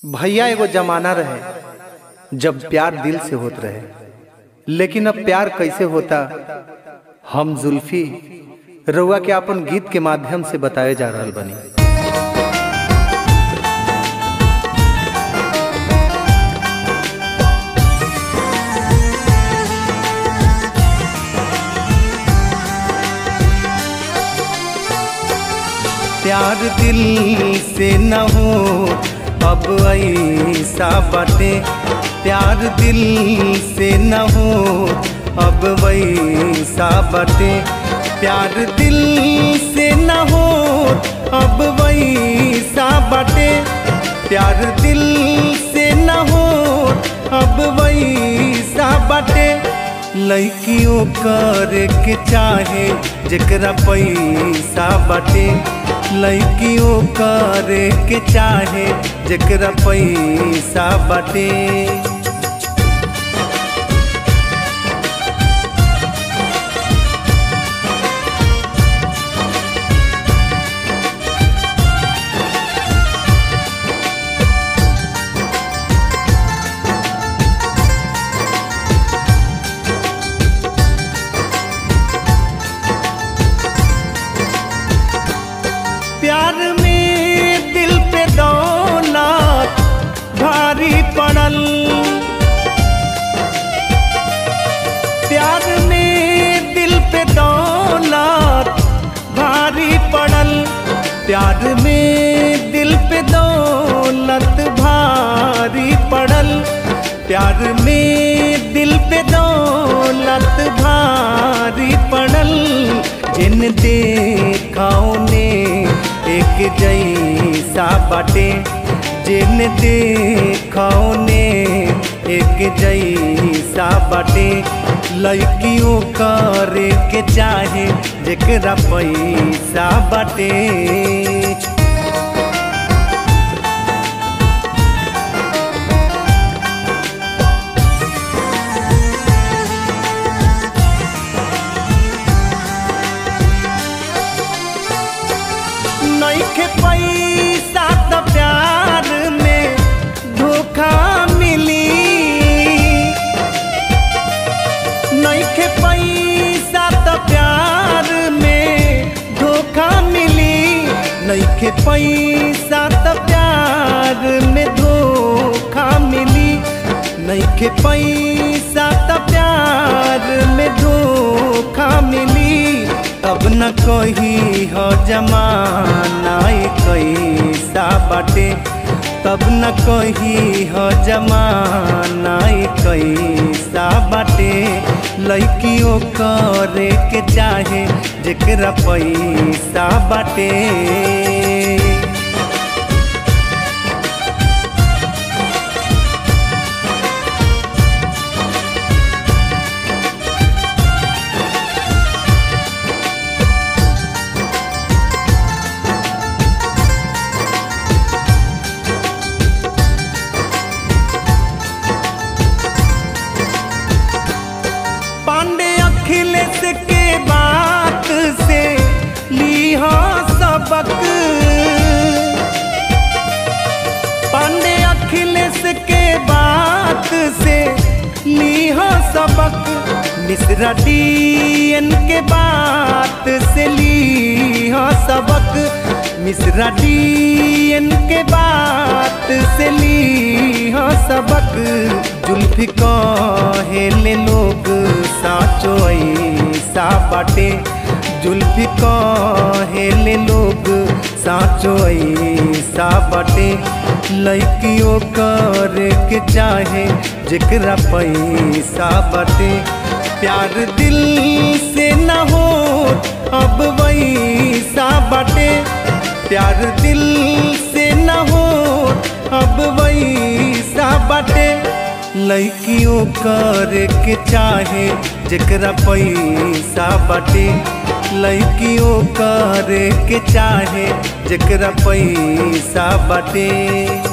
भैया एगो जमाना रहे जब प्यार दिल से होत रहे लेकिन अब प्यार कैसे होता हम जुल्फी रउआ के अपन गीत के माध्यम से बताए जा रहल बनी प्यार दिल से न हो अब ऐसा बाटे प्यार दिल से न हो अब वैसा बाटे प्यार दिल से न हो अब वैसा बाटे प्यार दिल से न हो अब वैसा बाटे लड़कियों कर के चाहे जकरा पैसा बाटे लड़कियों करे के चाहे जकरा पैसा बाटे प्यार में दिल पे दौलत भारी पड़ल प्यार में दिल पे दौलत भारी पड़ल प्यार में दिल पे दौलत भारी पड़ल प्यार में दिल पे दौलत भारी पड़ल जिन देखाओ ने एक जैसा बाटे जिन देखाओ ने एक जैसा बाटे लड़कियों करे के चाहे जकरा पैसा बाटे नइखे पैसा त प्यार में धोखा मिली नइखे पैसा त प्यार में धोखा मिली नइखे पैसा त प्यार में धोखा मिली नइखे पैसा त प्यार में धोखा मिली अब न कही हो जमाना कैसा बाटे तब न कही हो जमाना कैसा बाटे लड़कियों करे के चाहे जकरा पैसा बाटे पांडे अखिलेश के बात से ली हो सबक पांडे अखिलेश के बात से ली हो सबक मिश्रा डीएन के बात से ली हो सबक मिश्रा डीएन के बात से ली हो सबक जुल्फी कहेले लोग साचो ऐसा बाटे जुल्फी कहेले लोग साचो ऐसा बाटे लड़कियों कर के चाहे जकरा पैसा बाटे प्यार दिल से न हो अब वैसा बाटे प्यार दिल से न हो अब वैसा बाटे लड़कियों कर के चाहे जकरा पैसा बाटे लड़कियों कर के चाहे जकरा पैसा बाटे